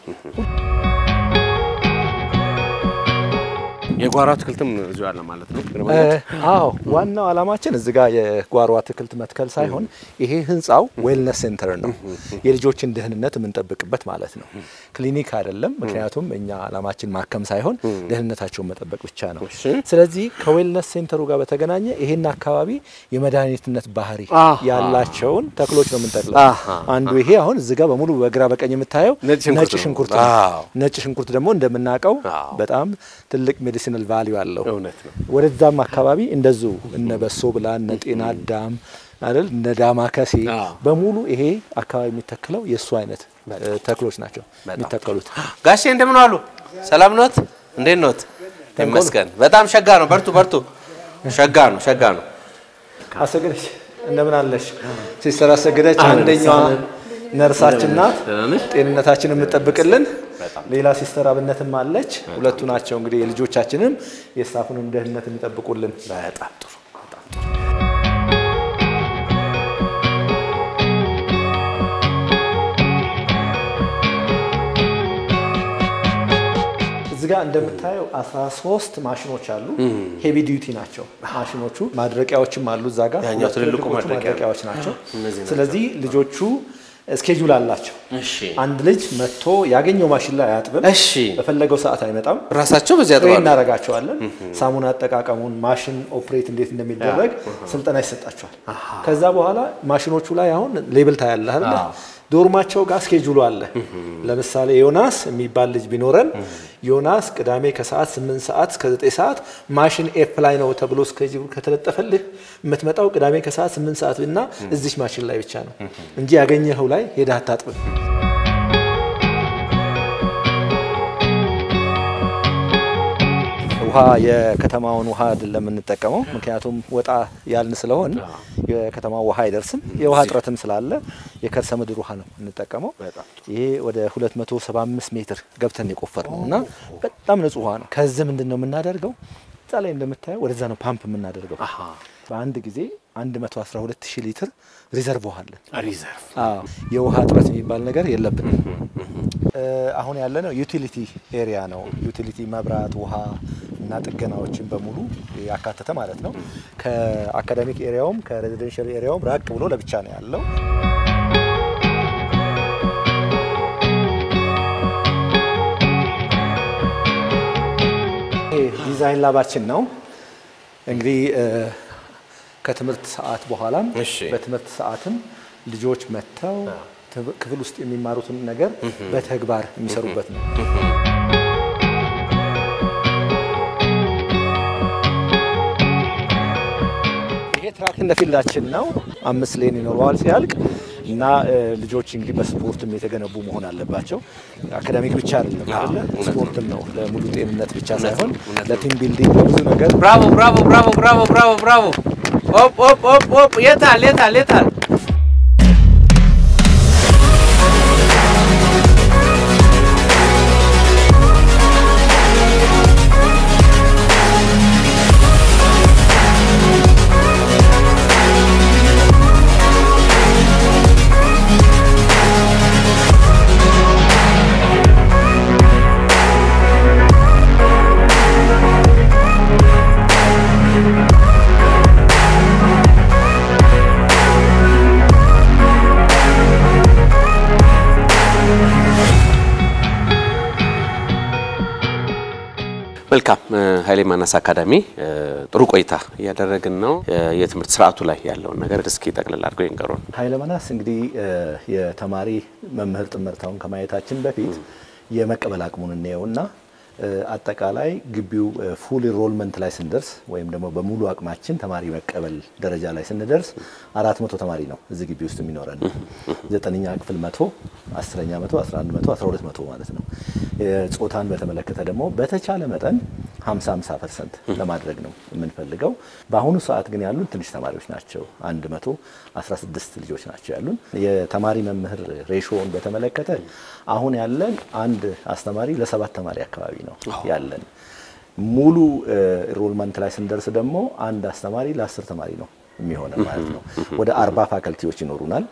የጓሮ አትክልትም እዚሁ አለ ማለት ነው። እ፣ አዎ ዋናው ዓላማችን እዚህ ጋር የጓሮ አትክልት መትከል ሳይሆን ይሄ ህንፃው ዌልነስ ሴንተር ነው፣ የልጆችን ደህንነት የምንጠብቅበት ማለት ነው። ክሊኒክ አይደለም። ምክንያቱም እኛ ዓላማችን ማከም ሳይሆን ደህንነታቸውን መጠበቅ ብቻ ነው። ስለዚህ ከዌልነስ ሴንተሩ ጋር በተገናኘ ይሄን አካባቢ የመድኃኒትነት ባህሪ ያላቸውን ተክሎች ነው የምንተክለው። አሃ። አንዱ ይሄ አሁን እዚህ ጋር በሙሉ በግራ በቀኝ የምታየው ነጭ ሽንኩርት ነጭ ነው። ሽንኩርት ነው። አዎ። ነጭ ሽንኩርት ደግሞ እንደምናውቀው በጣም ትልቅ ሜዲሲናል ቫሊዩ አለው። እውነት ነው። ወደዛም አካባቢ እንደዚሁ እነ በሶ ብላ እነ ጤና አዳም አይደል እነ ዳማ ከሴ በሙሉ ይሄ አካባቢ የሚተክለው የእሱ አይነት እ፣ ተክሎች ናቸው የሚተከሉት። ጋሼ እንደምን ዋሉ? ሰላም ኖት? እንዴት ኖት? ይመስገን። በጣም ሸጋ ነው። በርቱ በርቱ። ሸጋ ነው፣ ሸጋ ነው። አሰገደች እንደምን አለሽ? ሲስተር አሰገደች አንደኛዋ ነርሳችን ናት፣ ጤንነታችን የምጠብቅልን። ሌላ ሲስተር አብነትም አለች። ሁለቱ ናቸው እንግዲህ የልጆቻችንም የስታፉንም ደህንነት የሚጠብቁልን። በጣም ጥሩ። እዚህ ጋር እንደምታየው 13 ማሽኖች አሉ። ሄቪ ዲዩቲ ናቸው ማሽኖቹ። ማድረቂያዎችም አሉ እዛ ጋር ያኛው ትልልቁ ትልልቆቹ ማድረቂያ ማድረቂያዎች ናቸው። እነዚህ ናቸው። ስለዚህ ልጆቹ ስኬጁል አላቸው። እሺ አንድ ልጅ መጥቶ ያገኘው ማሽን ላይ አያጥብም። እሺ በፈለገው ሰዓት አይመጣም። ራሳቸው በዚህ ትሬን ያጥባሉ። እናደርጋቸዋለን። ሳሙና አጠቃቀሙን ማሽን ኦፕሬት እንዴት እንደሚደረግ ስልጠና ይሰጣቸዋል። ከዛ በኋላ ማሽኖቹ ላይ አሁን ሌብል ታያለህ አይደለ? ዶርማቸው ጋር ስኬጁሉ አለ። ለምሳሌ ዮናስ የሚባል ልጅ ቢኖረን ዮናስ ቅዳሜ ከሰዓት 8 ሰዓት እስከ 9 ሰዓት ማሽን ኤፍ ላይ ነው ተብሎ ስኬጁሉ ከተለጠፈልህ የምትመጣው ቅዳሜ ከሰዓት 8 ሰዓት እና እዚች ማሽን ላይ ብቻ ነው እንጂ ያገኘኸው ላይ ሄደህ አታጥብም። ውሃ የከተማውን ውሃ አይደለም የምንጠቀመው፣ ምክንያቱም ወጣ ያልን ስለሆን የከተማው ውሃ አይደርስም። የውሃ እጥረትም ስላለ የከርሰ ምድር ውሃ ነው የምንጠቀመው። ይሄ ወደ 275 ሜትር ገብተን የቆፈር ነው እና በጣም ንጹህ ውሃ ነው። ከዚህ ምንድን ነው የምናደርገው? እዛ ላይ እንደምታየው ወደዛ ነው ፓምፕ የምናደርገው። በአንድ ጊዜ 112 ሺህ ሊትር ሪዘርቭ ውሃ አለን። ሪዘርቭ አዎ የውሃ እጥረት የሚባል ነገር የለብንም። እ፣ አሁን ያለነው ዩቲሊቲ ኤሪያ ነው። ዩቲሊቲ መብራት፣ ውሃ እና ጥገናዎችን በሙሉ ያካተተ ማለት ነው። ከአካዳሚክ ኤሪያውም ከሬዚደንሻል ኤሪያውም ራቅ ብሎ ለብቻ ነው ያለው። ይሄ ዲዛይን ላባችን ነው እንግዲህ እ፣ ከትምህርት ሰዓት በኋላም በትምህርት ሰዓትም ልጆች መጥተው ክፍል ውስጥ የሚማሩትን ነገር በተግባር የሚሰሩበት ነው። ይሄ ትራክ እንደ ፊልዳችን ነው። አምስት ሌን ይኖረዋል ሲያልቅ እና ልጆች እንግዲህ በስፖርትም የተገነቡ መሆን አለባቸው። አካዳሚክ ብቻ አይደለም አይደለ? ስፖርትም ነው ለሙሉ ጤንነት ብቻ ሳይሆን ለቲም ቢልዲንግ ለብዙ ነገር ብራቮ ብራቮ ብራቮ ብራቮ ብራቮ ብራቮ። ኦፕ ኦፕ ኦፕ ኦፕ። የታል የታል የታል? መልካም ኃይሌ ማናስ አካዳሚ ጥሩ ቆይታ እያደረግን ነው። የትምህርት ስርዓቱ ላይ ያለውን ነገር እስኪ ጠቅልል አድርገው ይንገሩን። ኃይለ ማናስ እንግዲህ የተማሪ መምህር ጥምርታውን ከማየታችን በፊት የመቀበል አቅሙን እንየውና አጠቃላይ ግቢው ፉል ኢንሮልመንት ላይ ስንደርስ ወይም ደግሞ በሙሉ አቅማችን ተማሪ መቀበል ደረጃ ላይ ስንደርስ አራት መቶ ተማሪ ነው እዚህ ግቢ ውስጥ የሚኖረን። ዘጠነኛ ክፍል መቶ አስረኛ መቶ አስራ አንድ መቶ አስራ ሁለት መቶ ማለት ነው። ጾታን በተመለከተ ደግሞ በተቻለ መጠን 50 50 ፐርሰንት ለማድረግ ነው የምንፈልገው። በአሁኑ ሰዓት ግን ያሉን ትንሽ ተማሪዎች ናቸው። 116 ልጆች ናቸው ያሉን። የተማሪ መምህር ሬሾውን በተመለከተ አሁን ያለን አንድ አስተማሪ ለሰባት ተማሪ አካባቢ ነው ያለን። ሙሉ ኢንሮልመንት ላይ ስንደርስ ደግሞ አንድ አስተማሪ ለአስር ተማሪ ነው የሚሆነ ማለት ነው። ወደ አርባ ፋከልቲዎች ይኖሩናል።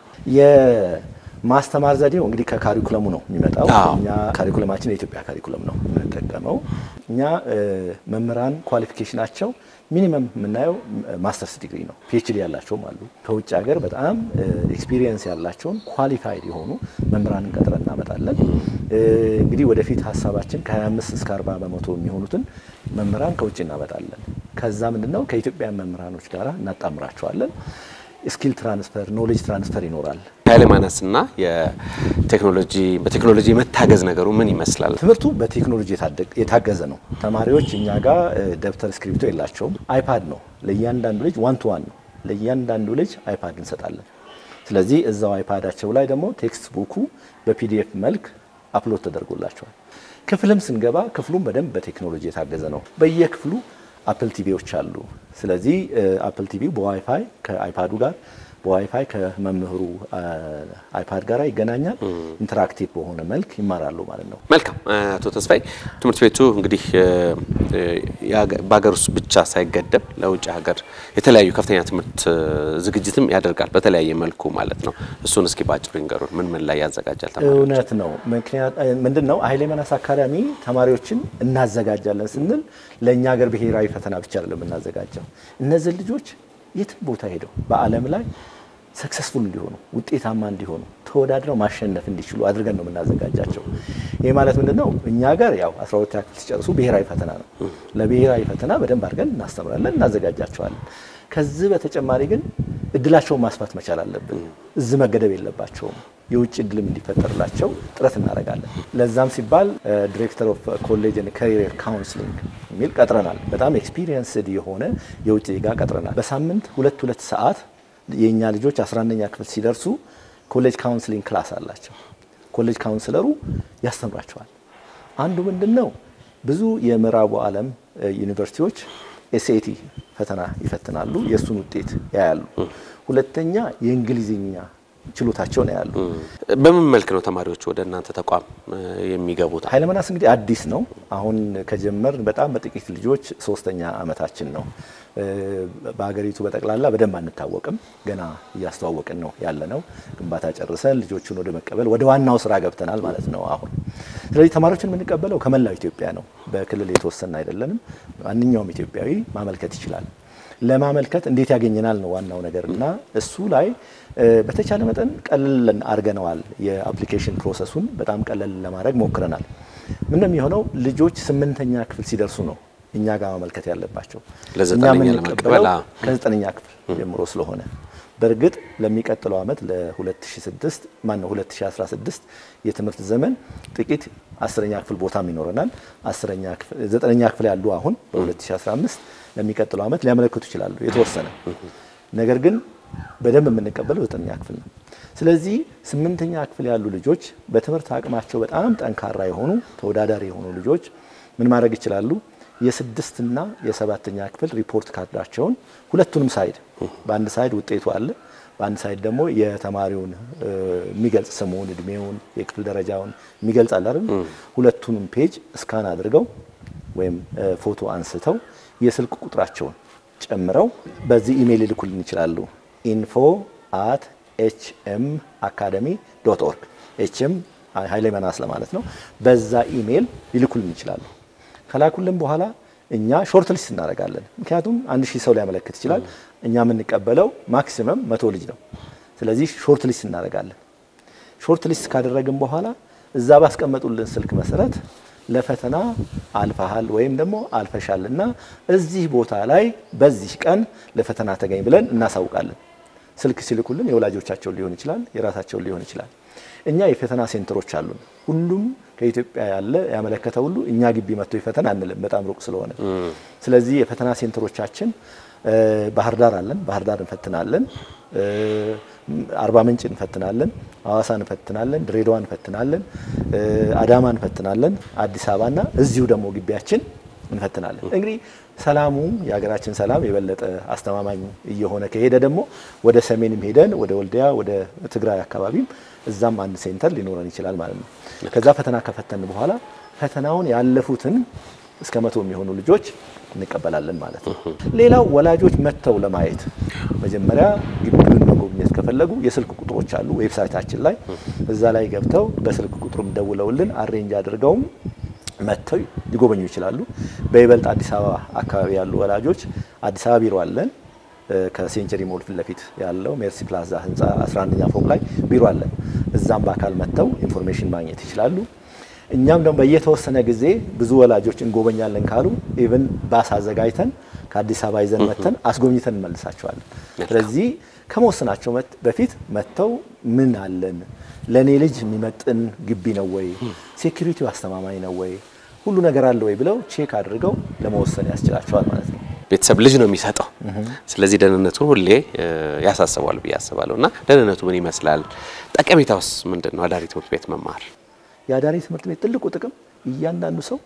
ማስተማር ዘዴው እንግዲህ ከካሪኩለሙ ነው የሚመጣው። እኛ ካሪኩለማችን የኢትዮጵያ ካሪኩለም ነው የምንጠቀመው። እኛ መምህራን ኳሊፊኬሽናቸው ሚኒመም የምናየው ማስተርስ ዲግሪ ነው። ፒኤችዲ ያላቸውም አሉ። ከውጭ ሀገር በጣም ኤክስፒሪየንስ ያላቸውን ኳሊፋይድ የሆኑ መምህራንን ቀጥረን እናመጣለን። እንግዲህ ወደፊት ሀሳባችን ከ25 እስከ 40 በመቶ የሚሆኑትን መምህራን ከውጭ እናመጣለን። ከዛ ምንድነው ከኢትዮጵያ መምህራኖች ጋር እናጣምራቸዋለን። ስኪል ትራንስፈር ኖሌጅ ትራንስፈር ይኖራል። ኃይለ ማነስና የቴክኖሎጂ በቴክኖሎጂ የመታገዝ ነገሩ ምን ይመስላል? ትምህርቱ በቴክኖሎጂ የታገዘ ነው። ተማሪዎች እኛ ጋር ደብተር እስክሪብቶ የላቸውም። አይፓድ ነው ለእያንዳንዱ ልጅ ዋን ቱ ዋን ነው። ለእያንዳንዱ ልጅ አይፓድ እንሰጣለን። ስለዚህ እዛው አይፓዳቸው ላይ ደግሞ ቴክስት ቡኩ በፒዲኤፍ መልክ አፕሎድ ተደርጎላቸዋል። ክፍልም ስንገባ ክፍሉም በደንብ በቴክኖሎጂ የታገዘ ነው። በየክፍሉ አፕል ቲቪዎች አሉ። ስለዚህ አፕል ቲቪ በዋይፋይ ከአይፓዱ ጋር በዋይፋይ ከመምህሩ አይፓድ ጋር ይገናኛል። ኢንተራክቲቭ በሆነ መልክ ይማራሉ ማለት ነው። መልካም አቶ ተስፋይ፣ ትምህርት ቤቱ እንግዲህ በሀገር ውስጥ ብቻ ሳይገደብ ለውጭ ሀገር የተለያዩ ከፍተኛ ትምህርት ዝግጅትም ያደርጋል በተለያየ መልኩ ማለት ነው። እሱን እስኪ ባጭሩ ይንገሩን። ምን ምን ላይ ያዘጋጃል? እውነት ነው። ምክንያት ምንድን ነው? ኃይሌ መናስ አካዳሚ ተማሪዎችን እናዘጋጃለን ስንል ለእኛ ሀገር ብሔራዊ ፈተና ብቻ አይደለም የምናዘጋጀው። እነዚህ ልጆች የትም ቦታ ሄደው በዓለም ላይ ሰክሰስፉል እንዲሆኑ ውጤታማ እንዲሆኑ ተወዳድረው ማሸነፍ እንዲችሉ አድርገን ነው የምናዘጋጃቸው። ይህ ማለት ምንድን ነው? እኛ ጋር ያው 12 ክፍል ሲጨርሱ ብሔራዊ ፈተና ነው። ለብሔራዊ ፈተና በደንብ አድርገን እናስተምራለን፣ እናዘጋጃቸዋለን። ከዚህ በተጨማሪ ግን እድላቸውን ማስፋት መቻል አለብን። እዚህ መገደብ የለባቸውም። የውጭ እድልም እንዲፈጠርላቸው ጥረት እናደርጋለን። ለዛም ሲባል ዲሬክተር ኦፍ ኮሌጅ ካሪየር ካውንስሊንግ የሚል ቀጥረናል። በጣም ኤክስፒሪየንስድ የሆነ የውጭ ዜጋ ቀጥረናል። በሳምንት ሁለት ሁለት ሰዓት የእኛ ልጆች 11ኛ ክፍል ሲደርሱ ኮሌጅ ካውንስሊንግ ክላስ አላቸው። ኮሌጅ ካውንስለሩ ያስተምራቸዋል። አንዱ ምንድን ነው ብዙ የምዕራቡ ዓለም ዩኒቨርሲቲዎች ኤስኤቲ ፈተና ይፈትናሉ፣ የእሱን ውጤት ያያሉ። ሁለተኛ የእንግሊዝኛ ችሎታቸውን ያያሉ። በምን መልክ ነው ተማሪዎች ወደ እናንተ ተቋም የሚገቡት? ኃይለ መናስ እንግዲህ አዲስ ነው። አሁን ከጀመር በጣም በጥቂት ልጆች ሶስተኛ አመታችን ነው። በሀገሪቱ በጠቅላላ በደንብ አንታወቅም። ገና እያስተዋወቅን ነው ያለ ነው። ግንባታ ጨርሰን ልጆቹን ወደ መቀበል ወደ ዋናው ስራ ገብተናል ማለት ነው አሁን። ስለዚህ ተማሪዎችን የምንቀበለው ከመላው ኢትዮጵያ ነው። በክልል የተወሰነ አይደለንም። ማንኛውም ኢትዮጵያዊ ማመልከት ይችላል። ለማመልከት እንዴት ያገኘናል ነው ዋናው ነገር እና እሱ ላይ በተቻለ መጠን ቀለል አድርገነዋል። የአፕሊኬሽን ፕሮሰሱን በጣም ቀለል ለማድረግ ሞክረናል። ምን ነው የሚሆነው ልጆች ስምንተኛ ክፍል ሲደርሱ ነው እኛ ጋር ማመልከት ያለባቸው። እኛ ለዘጠነኛ የምንቀበለው ለመቀበል፣ አዎ። ከዘጠነኛ ክፍል ጀምሮ ስለሆነ በእርግጥ ለሚቀጥለው ዓመት ለ2006 ማን ነው 2016 የትምህርት ዘመን ጥቂት አስረኛ ክፍል ቦታም ይኖረናል። አስረኛ ክፍል ዘጠነኛ ክፍል ያሉ አሁን በ2015 ለሚቀጥለው ዓመት ሊያመለክቱ ይችላሉ የተወሰነ ነገር ግን በደንብ የምንቀበለው ዘጠነኛ ክፍል ነው። ስለዚህ ስምንተኛ ክፍል ያሉ ልጆች በትምህርት አቅማቸው በጣም ጠንካራ የሆኑ ተወዳዳሪ የሆኑ ልጆች ምን ማድረግ ይችላሉ? የስድስትና የሰባተኛ ክፍል ሪፖርት ካርዳቸውን ሁለቱንም ሳይድ በአንድ ሳይድ ውጤቱ አለ፣ በአንድ ሳይድ ደግሞ የተማሪውን የሚገልጽ ስሙን፣ እድሜውን፣ የክፍል ደረጃውን የሚገልጽ አለ አይደል? ሁለቱንም ፔጅ እስካን አድርገው ወይም ፎቶ አንስተው የስልክ ቁጥራቸውን ጨምረው በዚህ ኢሜይል ይልኩልን ይችላሉ። ኢንፎ አት ኤችኤም አካደሚ ዶት ኦርግ ኤችኤም ኃይለ መናስ ለማለት ነው። በዛ ኢሜይል ይልኩልን ይችላሉ። ከላኩልን በኋላ እኛ ሾርት ሊስት እናደርጋለን። ምክንያቱም አንድ ሺህ ሰው ሊያመለክት ይችላል። እኛ የምንቀበለው ማክሲመም መቶ ልጅ ነው። ስለዚህ ሾርት ሊስት እናደርጋለን። ሾርት ሊስት ካደረግን በኋላ እዛ ባስቀመጡልን ስልክ መሰረት ለፈተና አልፈሃል ወይም ደግሞ አልፈሻል እና እዚህ ቦታ ላይ በዚህ ቀን ለፈተና ተገኝ ብለን እናሳውቃለን። ስልክ ሲልኩልን የወላጆቻቸውን ሊሆን ይችላል፣ የራሳቸውን ሊሆን ይችላል። እኛ የፈተና ሴንተሮች አሉን። ሁሉም ከኢትዮጵያ ያለ ያመለከተ ሁሉ እኛ ግቢ መጥቶ ይፈተን አንልም፣ በጣም ሩቅ ስለሆነ። ስለዚህ የፈተና ሴንተሮቻችን ባህር ዳር አለን፣ ባህር ዳር እንፈትናለን። አርባ ምንጭ እንፈትናለን፣ ሐዋሳ እንፈትናለን፣ ድሬዳዋ እንፈትናለን፣ አዳማ እንፈትናለን፣ አዲስ አበባና እዚሁ ደግሞ ግቢያችን እንፈትናለን። እንግዲህ ሰላሙ የሀገራችን ሰላም የበለጠ አስተማማኝ እየሆነ ከሄደ ደግሞ ወደ ሰሜንም ሄደን ወደ ወልዲያ ወደ ትግራይ አካባቢም እዛም አንድ ሴንተር ሊኖረን ይችላል ማለት ነው። ከዛ ፈተና ከፈተን በኋላ ፈተናውን ያለፉትን እስከ መቶ የሚሆኑ ልጆች እንቀበላለን ማለት ነው። ሌላው ወላጆች መጥተው ለማየት መጀመሪያ ግቢውን መጎብኘት ከፈለጉ የስልክ ቁጥሮች አሉ ዌብሳይታችን ላይ እዛ ላይ ገብተው በስልክ ቁጥሩም ደውለውልን አሬንጅ አድርገውም መጥተው ሊጎበኙ ይችላሉ። በይበልጥ አዲስ አበባ አካባቢ ያሉ ወላጆች አዲስ አበባ ቢሮ አለን። ከሴንቸሪ ሞል ፊት ለፊት ያለው ሜርሲ ፕላዛ ህንፃ 11ኛ ፎቅ ላይ ቢሮ አለን። እዛም በአካል መጥተው ኢንፎርሜሽን ማግኘት ይችላሉ። እኛም ደግሞ በየተወሰነ ጊዜ ብዙ ወላጆች እንጎበኛለን ካሉ ኢቭን ባስ አዘጋጅተን ከአዲስ አበባ ይዘን መጥተን አስጎብኝተን እንመልሳቸዋለን። ስለዚህ ከመወሰናቸው በፊት መጥተው ምን አለን ለእኔ ልጅ የሚመጥን ግቢ ነው ወይ፣ ሴኩሪቲው አስተማማኝ ነው ወይ፣ ሁሉ ነገር አለ ወይ ብለው ቼክ አድርገው ለመወሰን ያስችላቸዋል ማለት ነው። ቤተሰብ ልጅ ነው የሚሰጠው። ስለዚህ ደህንነቱን ሁሌ ያሳስበዋል ብዬ አስባለሁ። እና ደህንነቱ ምን ይመስላል? ጠቀሜታውስ ምንድን ነው? አዳሪ ትምህርት ቤት መማር የአዳሪ ትምህርት ቤት ትልቁ ጥቅም እያንዳንዱ ሰው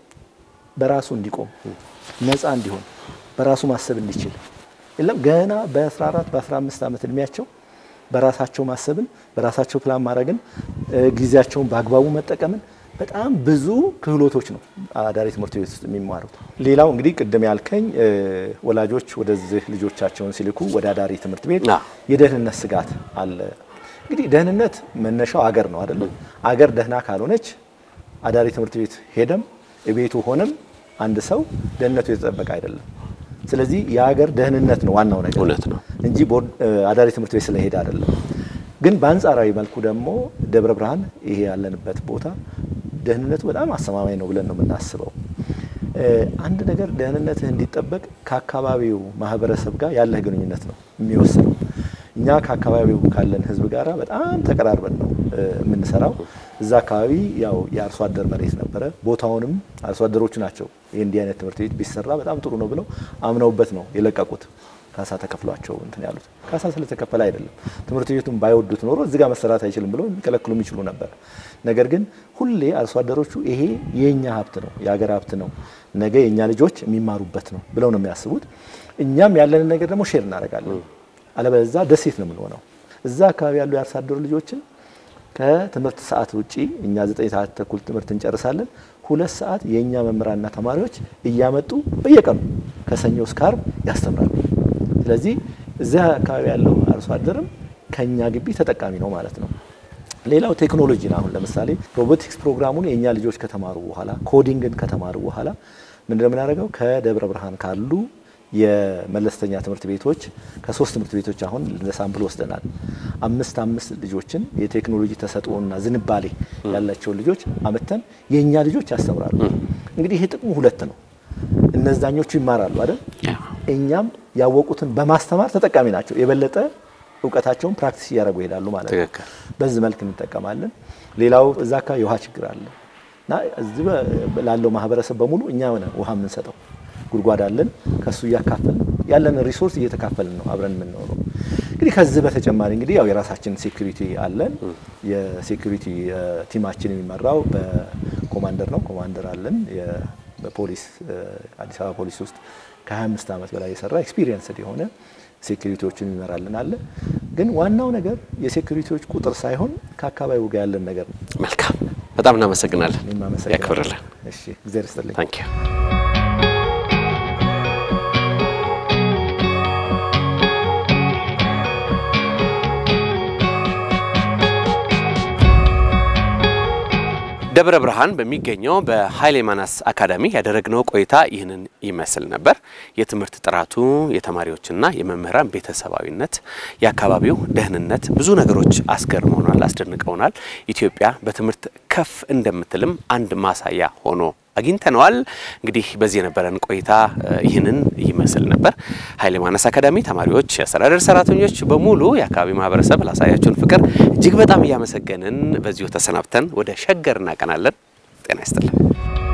በራሱ እንዲቆም፣ ነፃ እንዲሆን፣ በራሱ ማሰብ እንዲችል የለም ገና በ14 በ15 ዓመት እድሜያቸው በራሳቸው ማሰብን በራሳቸው ፕላን ማድረግን ጊዜያቸውን በአግባቡ መጠቀምን በጣም ብዙ ክህሎቶች ነው አዳሪ ትምህርት ቤት ውስጥ የሚማሩት። ሌላው እንግዲህ ቅድም ያልከኝ ወላጆች ወደዚህ ልጆቻቸውን ሲልኩ ወደ አዳሪ ትምህርት ቤት የደህንነት ስጋት አለ። እንግዲህ ደህንነት መነሻው አገር ነው አይደለም። አገር ደህና ካልሆነች አዳሪ ትምህርት ቤት ሄደም ቤቱ ሆነም አንድ ሰው ደህንነቱ የተጠበቀ አይደለም። ስለዚህ የሀገር ደህንነት ነው ዋናው ነገር እውነት ነው እንጂ አዳሪ ትምህርት ቤት ስለሄደ አይደለም። ግን በአንጻራዊ መልኩ ደግሞ ደብረ ብርሃን ይሄ ያለንበት ቦታ ደህንነቱ በጣም አስተማማኝ ነው ብለን ነው የምናስበው። አንድ ነገር ደህንነትህ እንዲጠበቅ ከአካባቢው ማህበረሰብ ጋር ያለህ ግንኙነት ነው የሚወስነው። እኛ ከአካባቢው ካለን ህዝብ ጋር በጣም ተቀራርበን ነው የምንሰራው። እዛ አካባቢ ያው የአርሶ አደር መሬት ነበረ። ቦታውንም አርሶ አደሮቹ ናቸው ይህ እንዲህ አይነት ትምህርት ቤት ቢሰራ በጣም ጥሩ ነው ብለው አምነውበት ነው የለቀቁት። ካሳ ተከፍሏቸው እንትን ያሉት ካሳ ስለተከፈለ አይደለም። ትምህርት ቤቱን ባይወዱት ኖሮ እዚህ ጋር መሰራት አይችልም ብለው ሊከለክሉ የሚችሉ ነበር። ነገር ግን ሁሌ አርሶ አደሮቹ ይሄ የኛ ሀብት ነው፣ የሀገር ሀብት ነው፣ ነገ የእኛ ልጆች የሚማሩበት ነው ብለው ነው የሚያስቡት። እኛም ያለንን ነገር ደግሞ ሼር እናደርጋለን። አለበለዚያ ደሴት ነው የምንሆነው። እዛ አካባቢ ያሉ የአርሶ አደሩ ልጆችን ከትምህርት ሰዓት ውጪ እኛ ዘጠኝ ሰዓት ተኩል ትምህርት እንጨርሳለን። ሁለት ሰዓት የእኛ መምህራንና ተማሪዎች እያመጡ በየቀኑ ከሰኞ እስከ ዓርብ ያስተምራሉ። ስለዚህ እዚያ አካባቢ ያለው አርሶ አደርም ከኛ ግቢ ተጠቃሚ ነው ማለት ነው። ሌላው ቴክኖሎጂ ነው። አሁን ለምሳሌ ሮቦቲክስ ፕሮግራሙን የእኛ ልጆች ከተማሩ በኋላ ኮዲንግን ከተማሩ በኋላ ምንድን ነው የምናደርገው ከደብረ ብርሃን ካሉ የመለስተኛ ትምህርት ቤቶች ከሶስት ትምህርት ቤቶች አሁን እንደ ሳምፕል ወስደናል። አምስት አምስት ልጆችን የቴክኖሎጂ ተሰጥኦና ዝንባሌ ያላቸውን ልጆች አመተን የእኛ ልጆች ያስተምራሉ። እንግዲህ ይህ ጥቅሙ ሁለት ነው። እነዛኞቹ ይማራሉ አይደል? እኛም ያወቁትን በማስተማር ተጠቃሚ ናቸው። የበለጠ እውቀታቸውን ፕራክቲስ እያደረጉ ይሄዳሉ ማለት ነው። በዚህ መልክ እንጠቀማለን። ሌላው እዛ አካባቢ የውሃ ችግር አለ እና እዚህ ላለው ማህበረሰብ በሙሉ እኛ ሆነ ውሃ የምንሰጠው ጉድጓድ አለን። ከሱ እያካፈልን ያለንን ሪሶርስ እየተካፈልን ነው አብረን የምንኖረው። እንግዲህ ከዚህ በተጨማሪ እንግዲህ ያው የራሳችን ሴኩሪቲ አለን። የሴኩሪቲ ቲማችን የሚመራው በኮማንደር ነው። ኮማንደር አለን። በፖሊስ አዲስ አበባ ፖሊስ ውስጥ ከ25 ዓመት በላይ የሰራ ኤክስፒሪየንስድ የሆነ ሴኩሪቲዎችን ይመራልን አለ። ግን ዋናው ነገር የሴኩሪቲዎች ቁጥር ሳይሆን ከአካባቢው ጋር ያለን ነገር ነው። መልካም፣ በጣም እናመሰግናለን። እኔም አመሰግናለሁ። ያክብርልን። እሺ፣ እግዚአብሔር ይስጥልኝ። ታንክ ዩ ደብረ ብርሃን በሚገኘው በኃይሌ ማናስ አካዳሚ ያደረግነው ቆይታ ይህንን ይመስል ነበር። የትምህርት ጥራቱ፣ የተማሪዎችና የመምህራን ቤተሰባዊነት፣ የአካባቢው ደህንነት ብዙ ነገሮች አስገርመውናል፣ አስደንቀውናል። ኢትዮጵያ በትምህርት ከፍ እንደምትልም አንድ ማሳያ ሆኖ አግኝተነዋል። እንግዲህ በዚህ የነበረን ቆይታ ይህንን ይመስል ነበር። ኃይሌ ማናስ አካዳሚ ተማሪዎች፣ የአስተዳደር ሰራተኞች በሙሉ የአካባቢ ማህበረሰብ ላሳያችሁን ፍቅር እጅግ በጣም እያመሰገንን በዚሁ ተሰናብተን ወደ ሸገር እናቀናለን። ጤና ይስጥልን።